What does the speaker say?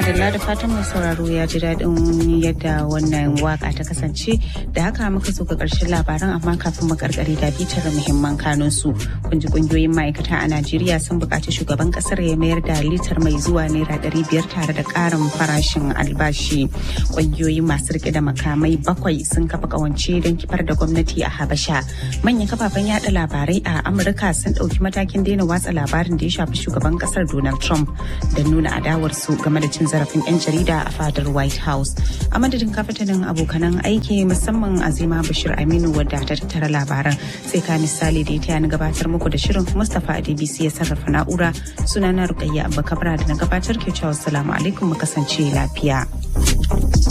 madalla da fatan mai sauraro ya ji daɗin yadda wannan waka ta kasance da haka muka so ga ƙarshen labaran amma kafin mu karkare da bitar muhimman kanun su kun ji kungiyoyin ma'aikata a Najeriya sun buƙaci shugaban ƙasar ya mayar da litar mai zuwa naira ɗari biyar tare da ƙarin farashin albashi kungiyoyi masu rike da makamai bakwai sun kafa ƙawance don kifar da gwamnati a Habasha manyan kafafen yada labarai a Amurka sun ɗauki matakin daina watsa labarin da ya shafi shugaban ƙasar Donald Trump da nuna adawarsu game da cin zarafin 'yan jarida a fadar white house a madadin kafatanin abokanan aiki musamman azima bashir aminu wadda ta tattara labaran sai ka misali da ya na gabatar muku da shirin mustapha adbc ya sarrafa na'ura sunana rukayya abba kabra da na gabatar ke cewa salamu alaikum mu kasance lafiya